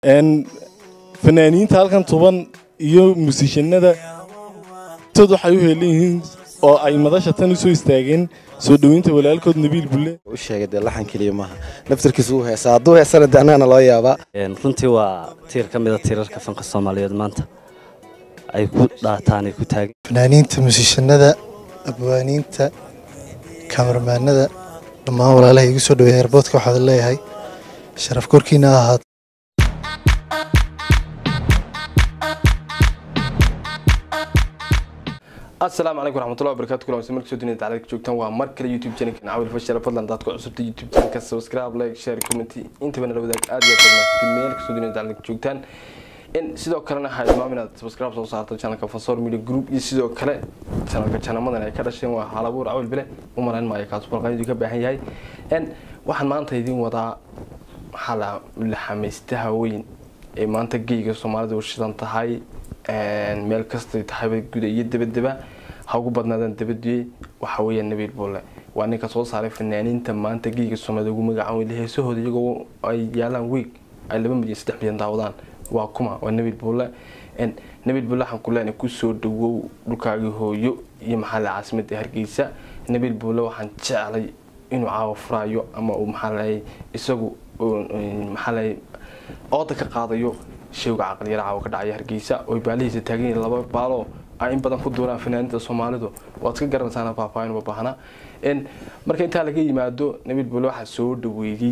fanaaniinta halkan tuban iyo musiishanada tood waxay u heelan yihiin oo ay madasha tan u soo istaageen soo dhoweynta walaalkood nabiil bulle u sheegay dee laxan keliya maaha naftarkiisu wuu heesaa hadduu heesana dee annagana loo yaabaa runtii waa tiir ka mida tiirarka fanka soomaaliyeed maanta ay ku dhaataan ay ku taagan fanaaniinta musiishanada abwaaniinta kamaramaanada dhammaan walaalaha igu soo dhaweeya airboodka waxaad leeyahay sharaf korkiina ha ahaato asalaamu calaykum waraxmatullahi wabarakatu kulan wasi markasoo dunida dacladka joogtaan waa mar kale youtube channelkan cawil fashal fadlan dadka cusubta youtube channelka subscribe like share comment intaba nala wadaag aad iyo aad meel kasoo dunida dacladka joogtaan in sidoo kalena ha ilmaam inaad subscribe soo saarto channelka fasor media group iyo sidoo kale channelka janamadan ay ka dhasheen waa halabuur cawil bile u malayn maayo kaas balqaanidu ka baahan yahay n waxaan maanta idin wadaa maxaa la laxamaystaha weyn ee maanta geyga soomaalida u shidan tahay meel kastay tahayba guda iyo dabadaba ha ugu badnaadaan dabadiyey waxa weeya nabiil bulle waa ninka soo saaray fanaaniinta maanta geyga soomaalida ugu magacan weyla heesahooda iyagoo ay yaalaan weeg ay laba milyan saddex milyan daawadaan waa kuma waa nabiil bulle nabiil bulle waxaan ku leenahay kusoo dhawow dhulkaagii hooyo iyo maxaa la caasimada hargeysa nabiil bulle waxaan jeclay inuu caawa furaayo ama uu maxaa lahay isagu maxaa lahay ooda ka qaadayo shewga caqliyara caawa ka dhacaya hargeysa oy baalihiisa taagan yihiin laba baalo ay in badan ku duuraan fanaaniinta soomaalidu waad iska garanaysaana faahfaahin uma baahna marka intaa laga yimaado nabiil bulle waxaa soo dhaweeyey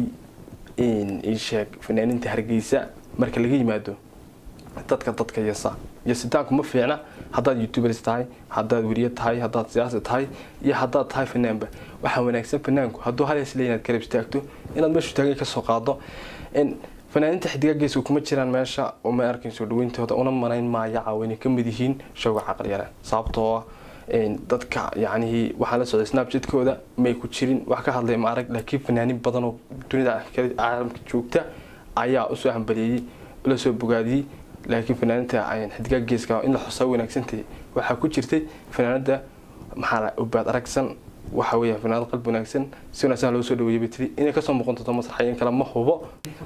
isheeg fanaaniinta hargeysa marka laga yimaado dadka dadka yasa yasitaanku ma fiicna haddaad youtubers tahay haddaad weriye tahay haddaad siyaasi tahay iyo haddaad tahay fanaanba waxaa wanaagsan fanaanku hadduu hal hees leeyahay inaad garab istaagto inaad meeshu taagay kasoo qaado fanaaniinta xidiga geeska kuma jiraan meesha uma arkayn soo dhaweyntooda una marayn maayo caawinay ka mid yihiin showga caqliyare sababtoo ah dadka yacnihii waxaa la socday snapchatkooda may ku jirin wax ka hadlay ma arag laakiin fanaanin badan oo dunida caalamka joogta ayaa usoo hambaliyeeyey la soo bogaadiyey laakiin fanaaniinta xidiga geeska in la xusaa wanaagsantahay waxaa ku jirtay fanaanada maxaa ubaad aragsan waxa weeya fanaanad qalbi wanaagsan si wanaagsan loo soo dhaweeyay batri inay kasoo muuqan doonto masraxayin kale ma hubo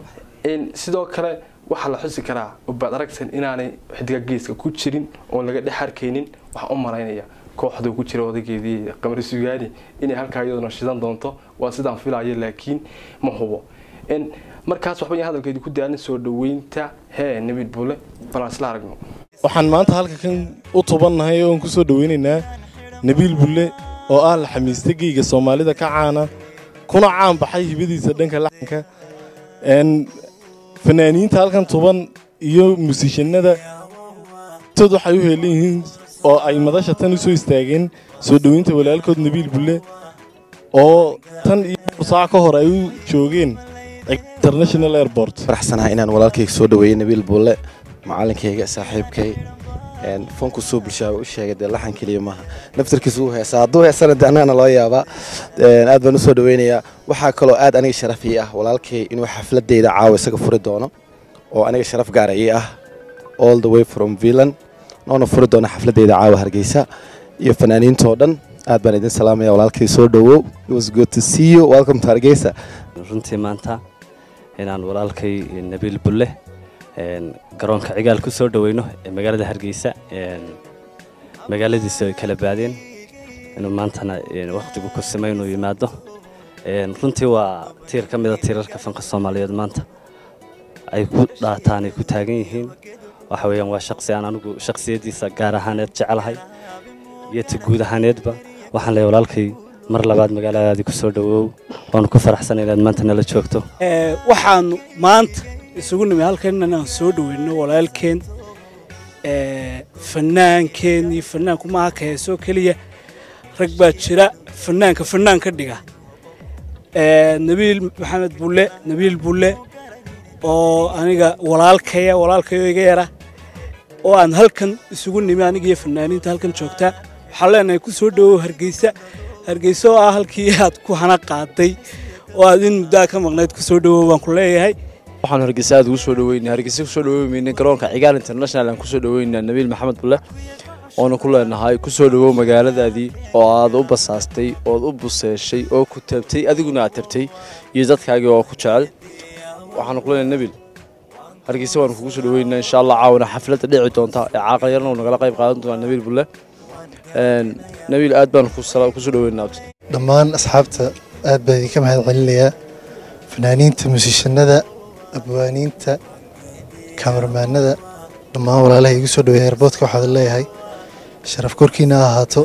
sidoo kale waxaa la xusi karaa ubaad aragsan inaanay xidiga geeska ku jirin oon laga dhex arkaynin waxaan u malaynaya kooxduu ku jira odageedii qamar sugaani inay halkaa iyaduna shidan doonto waa sidaan filayo laakiin ma hubo markaas waxba hadalkeedii ku daalin soo dhaweynta hee nabiil bulle balaan isla aragno waxaan maanta halka kan u tubannahay oon ku soo dhaweynaynaa nabiil bulle oo ah la xamiista geyga soomaalida ka caana kuna caan baxay hibadiisa dhanka laxanka fanaaniinta halkan tuban iyo musiishanada tood waxay u heelan yihiin oo ay madasha tan u soo istaageen soo dhoweynta walaalkood nabiil bulle oo tan iyo saac ka hor ay u joogeen international airport faraxsanahay inaan walaalkayga soo dhaweeyey nabiil bulle macalinkayga saaxiibkay fanku soo bulshaa u sheegay dee laxan keliya maaha naftarkiisu wuu heesaa hadduu heesana dee annagana loo yaabaa aad baan u soo dhaweynayaa waxaa kaloo aad aniga sharaf ii ah walaalkay inuu xafladeyda caawa isaga furi doono oo aniga sharaf gaara ii ah all the way from villan noona furi doona xafladeyda caawa hargeysa iyo fanaaniintoo dhan aad baan idin salaamaya walaalkay soo dhawow it was good to see you welcome to hargeysa runtii maanta inaan walaalkay nabiil bulle garoonka cigaal ku soo dhaweyno ee magaalada hargeysa magaaladiisa ay kala baadeen inuu maantana wakhtigu ku samay inuu yimaado runtii waa tiir ka mida tiirarka fanka soomaaliyeed maanta ay ku dhaataan ay ku taagan yihiin waxa weeyaan waa shaqsi aan anigu shakhsiyaddiisa gaar ahaaneed jecelahay iyo ta guud ahaaneedba waxaan leeyahay walaalkay mar labaad magaaladaadii ku soo dhawow waanu ku faraxsanay inaad maanta nala joogto waxaanu maanta isugu nimi halkan inaan soo dhaweyno walaalkeen fanaankeen iyo fanaanku maaha ka heesoo keliya rag baa jira fanaanka fanaan ka dhiga nabiil maxamed bulle nabiil bulle oo aniga walaalkaya walaalkayo iga yara oo aan halkan isugu nimi aniga iyo fanaaniinta halkan joogta waxaan leenahay ku soo dhawow hargeysa hargeysa oo ah halkii aad ku hana qaaday oo aad in muddaa ka maqnayd ku soo dhawow baan ku leeyahay waxaan hargeysa aad ugu soo dhaweynay hargeysa kusoo dhaweymayna garoonka cigaal international aan kusoo dhaweynaa nabiil maxamed bulle oona ku leenahay kusoo dhawow magaaladaadii oo aad u basaastay ood u buseeshay oo ku tabtay adiguna aad tabtay iyo dadkaagii oo ku jecel waxaanu ku leenahay nabiil hargeysa waanu kugu soo dhaweynaa insha allah caawana xafladda dhici doonta ee caaqal yarna uu nagala qayb qaadan doonaa nabiil bulle nabiil aad baanu kusoo dhaweynaa dhammaan asxaabta aad baa idinka mahad celinayaa fanaaniinta musiishanada abwaaniinta kamarmaanada dhammaan walaalaha igu soo dhaweeya airboodka waxaad leeyahay sharaf korkiina ha ahaato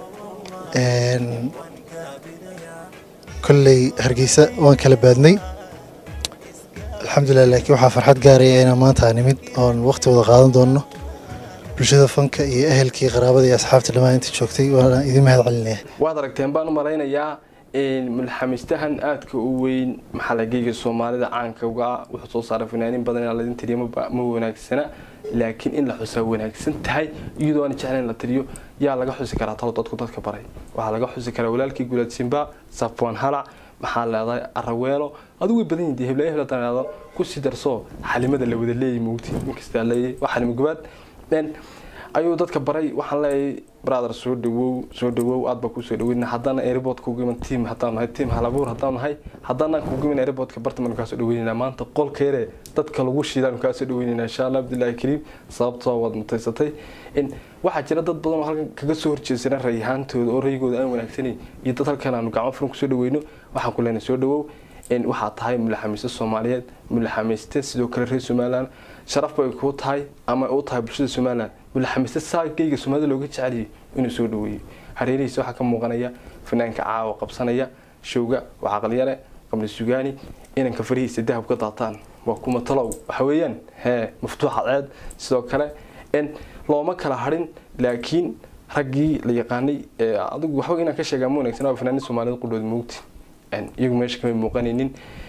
kolley hargeysa waan kala baadnay alxamdulilah laakiin waxaa farxad gaaraya inaan maanta aan nimid oon waqti wada qaadan doonno bulshada fanka iyo ehelkii qaraabada iyo asxaabta dhammaan inta joogtay waana idin mahad celinaya waad aragteen baan u malaynayaa mulxamistahan aadka u weyn maxalageyga soomaalida caanka uga ah wuxuu soo saaray fanaanin badan inaan ladin tiriyo ma wanaagsana laakiin in la xusaa wanaagsan tahay iyadoo aan jeclayn la tiriyo yaa laga xusi karaa talo dadku dadka baray waxaa laga xusi karaa walaalkii gulaad simba safwan halac maxaa leedahay araweelo adigu way badan yihiin heblayo hebla tanaado ku sii darso xalimada la wada leeyahay mugti inkastaa leeyahay waa xalimo gobaad ayuu dadka baray waxaan leeyahay brother soo dhawow soo dhawow aad baa kusoo dhaweyna haddana airportka ugu iman team haddaan nahay team halabuur haddaan nahay haddana kugu iman airportka bartamaanu kaasoo dhaweynayna maanta qolkeere dadka lagu shiidaanu kaasoo dhaweynayna insha allah abdullaahi kariim sababtoo waad mutaysatay in waxaa jira dad badan oo halkan kaga soo horjeedsana rayahaantooda oo rayigooda aan wanaagsanayn iyo dad halkan aanu gacmo furan kusoo dhaweyno waxaan ku leenahay soo dhawow in waxaa tahay mulaxamiiste soomaaliyeed mulaxamiiste sidoo kale reer somaliland sharaf bay kuu tahay ama u tahay bulshada somaliland mulaxamiiste saagayga soomaalida looga jeceliyay inuu soo dhaweeyo hareerihiisa waxaa ka muuqanaya fanaanka caawa qabsanaya showga waa caqliyale qabli sugaani inanka farihiisa dahab ka daataan waa kuma talow waxa weeyaan hee maftuuxa ceed sidoo kale in looma kala harin laakiin raggii la yaqaanay adigu waxba inaan ka sheegaa ma wanaagsan waa fanaanin soomaalida qudhood moogti iyagu meesha kamay muuqanaynin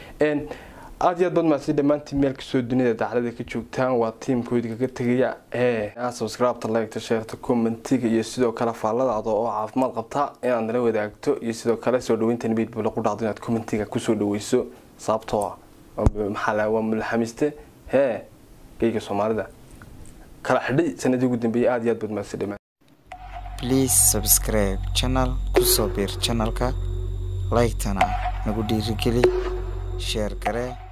aad iyo aad baad mahadsan dhammaantiin meel kastoo dunida daclada ka joogtaan waa tiimkoodi kaga tegaya ee subscribe-ta like-ta sheerta commentiga iyo sidoo kale faalladaada oo caafimaad qabta inaad nala wadaagto iyo sidoo kale soo dhaweynta nabiid buu lagu dhacdo inaad commentiga kusoo dhaweyso sababtoo ah maxaa la waa mulaxamiste hee geyga soomaalida kala xidhay sanadii ugu dambeeyay aad iyo aad baad mahadsan dhammaan please subscribe channel kusoo biir channelka like-tana nagu dhiirigeli sheer garee